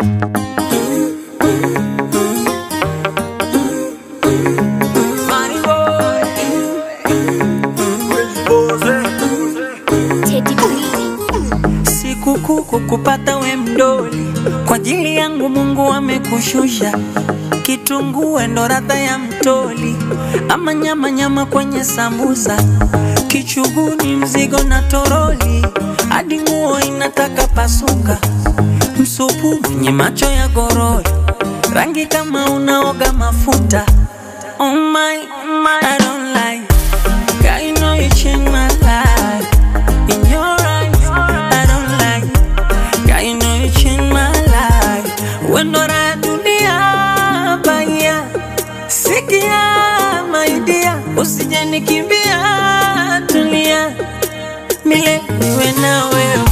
Money boy. Teddy B. Sikukuu kukupata we mdoli, kwa ajili yangu Mungu amekushusha. Kitunguu ndo radha ya mtoli, ama nyama nyama kwenye sambusa, kichuguni mzigo na toroli, hadi nguo inataka pasuka, msupu mwenye macho ya gorori, rangi kama unaoga mafuta. Oh my, oh my, I don't like. God, you know you changed my life. In your eyes, I don't like. God, you know you changed my life. When do I dunia baya, sikia my dear, usije nikimbia, tulia, milele niwe na wewe.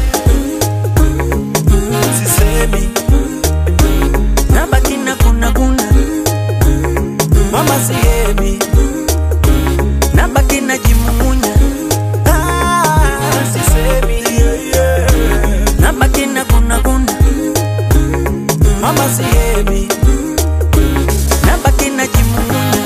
sisemi Nabaki na kuna kuna, mama sihemi nabaki na jimumunya, ah, sisemi yeah, yeah. nabaki na kuna kuna, mama sihemi nabaki na jimumunya.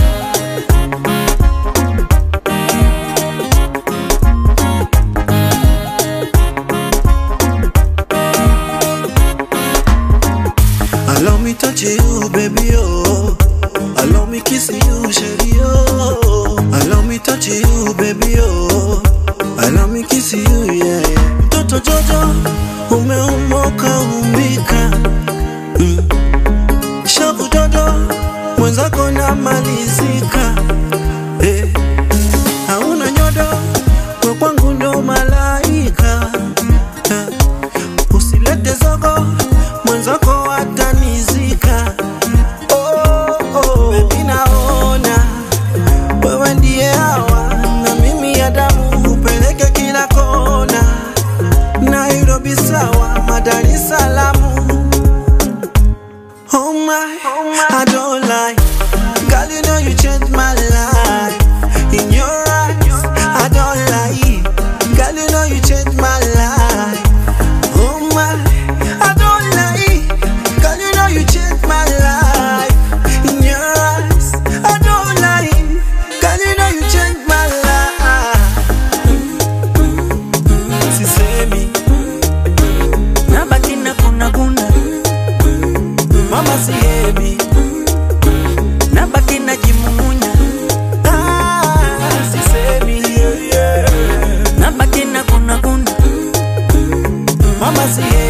Allow me touch you, baby, oh. Allow me kiss you, shady, oh. Allow me touch you, baby, oh. Allow me kiss you, yeah, yeah. Mtoto Jojo, umeumoka umbika. Mm. Shavu dodo, mwenzako namalizika. Eh. Hauna nyodo, we kwangu ndo malaika. Eh. Usilete zogo, mwenzako atanizika. Oh, oh. Baby naona wewe ndiye hawa na mimi ya damu upeleke kila kona. Nairobi sawa, Dar es Salaam. Oh my, I don't lie. Girl, you know you changed my life. In your eyes, I don't lie. Girl, you know you changed my life. Oh my, I don't lie. Girl, you know you changed my life. In your eyes, I don't lie. Girl, you know you changed my life. Sisemi, Nabaki na kuna kuna, mama sihemi. nabaki na jimumunya, Ah, sisemi, yeah, yeah. nabaki na kuna kuna. Mama sihemi.